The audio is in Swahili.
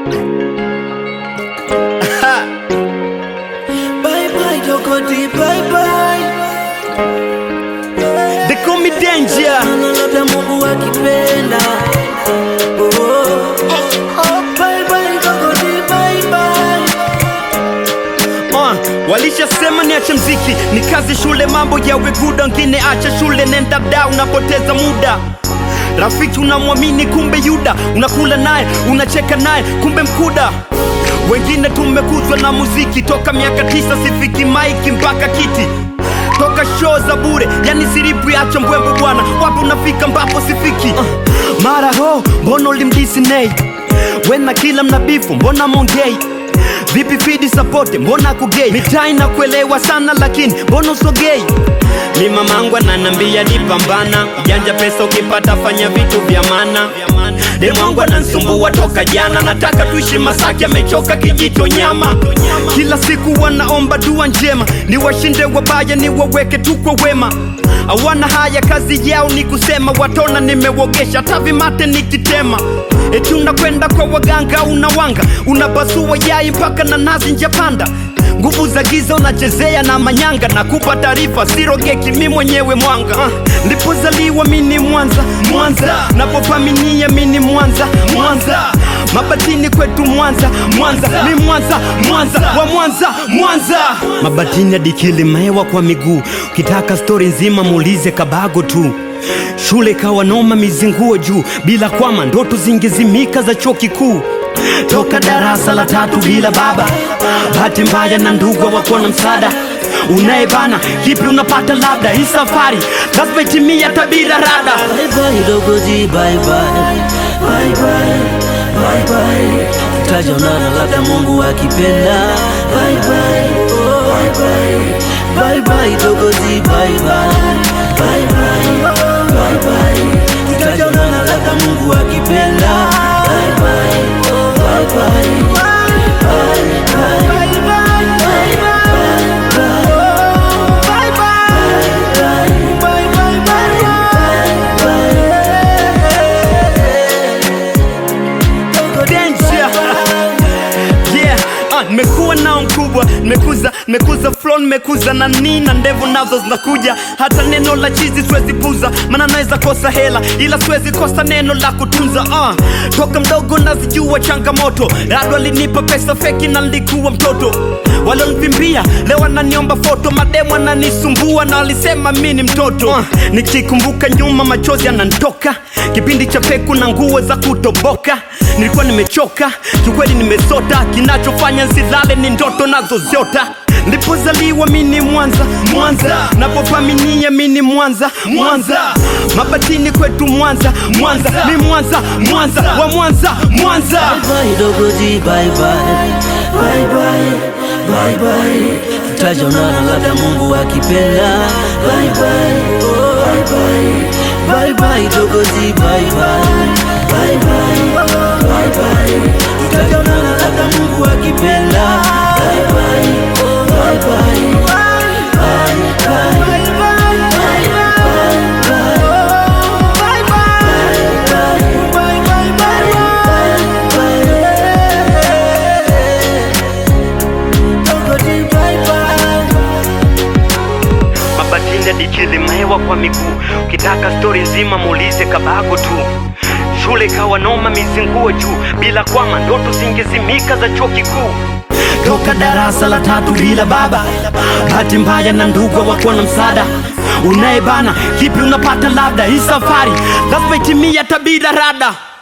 Bye bye Dokoti, bye bye. They call me danger. Ana labda Mungu akipenda. Oh. Bye bye Dokoti, bye bye. Uh, walishasema niache mziki ni kazi shule mambo yawe guda wengine acha shule nenda da unapoteza muda rafiki unamwamini kumbe yuda unakula naye unacheka naye kumbe mkuda wengine tumekuzwa na muziki toka miaka tisa sifiki maiki mpaka kiti toka show za bure yani siripu yacha mbwembo bwana wapi unafika mbapo sifiki uh, mara ho mbona ulimdisi nei wena kila mnabifu mbona mongei vipi fidi sapote mbona kugei mitai na kuelewa sana lakini mbona usogei mi mamangu ananambia nipambana janja pesa ukipata fanya vitu vya mana demwangu anansumbua toka jana nataka tuishi masaki amechoka kijito nyama kila siku wanaomba dua njema ni washinde wabaya ni waweke tu kwa wema awana haya kazi yao ni kusema watona nimewogesha tavimate nikitema eti unakwenda kwa waganga unawanga unapasua yai mpaka na nazi njapanda nguvu za giza unachezea na manyanga na kupa taarifa sirogeki mi mwenyewe mwanga uh, ndipozaliwa mini mwanza mwanza napopaminia mini mwanza mwanza mabatini kwetu mwanza mwanza mi mwanza mwanza wa mwanza mwanza mabatini adikili maewa kwa miguu ukitaka stori nzima muulize kabago tu shule kawa noma mizinguo juu bila kwama ndoto zingezimika za chuo kikuu toka darasa la tatu bila baba bahati mbaya na ndugu hawakuwa na msaada unayebana kipi unapata labda hii safari lazima itimia tabira rada Bye bye Dokoti, bye bye. Bye bye. Bye bye. Tutaonana labda Mungu akipenda. Bye bye. Bye bye. Bye bye Dokoti, bye bye. Bye bye. Bye bye. Tutaonana labda Mungu akipenda. Bye bye. Bye bye. Bye bye. Danger. Yeah, ah, nimekuwa nao mkubwa nimekuza nimekuza flow nimekuza na nina ndevu nazo zinakuja hata neno la chizi siwezi puza maana naweza kosa hela ila siwezi kosa neno la kutunza ah, toka mdogo nazijua changamoto rado alinipa pesa feki na nilikuwa mtoto walonivimbia leo wananiomba foto mademu wananisumbua na walisema mi ni mtoto ah, nikikumbuka nyuma machozi yananitoka kipindi cha peku na nguo za kutoboka nilikuwa nimechoka kiukweli nimesota kinachofanya nsilale ni ndoto nazozota nilipozaliwa mi ni mwanza mwanza napopaminia mi ni mwanza mwanza mabatini kwetu mwanza mwanza mi mwanza mwanza wa mwanza mwanza Bye Dokoti, bye bye. Bye bye. Bye bye. Tutaonana labda Mungu akipenda. Bye bye. Bye bye. Bye bye Dokoti, bye bye. Bye bye. Bye bye. Tutaonana labda Mungu akipenda. Bye bye. Bye bye. Bye bye. Dokoti, bye bye. mabatini adikili maewa kwa miguu ukitaka stori nzima muulize kabago tu shule ikawa noma mizinguo juu bila kwama ndoto zingezimika za chuo kikuu toka darasa la tatu bila baba bahati mbaya na ndugu hawakuwa na msaada unayebana kipi unapata labda hii safari lazima itimia tabira rada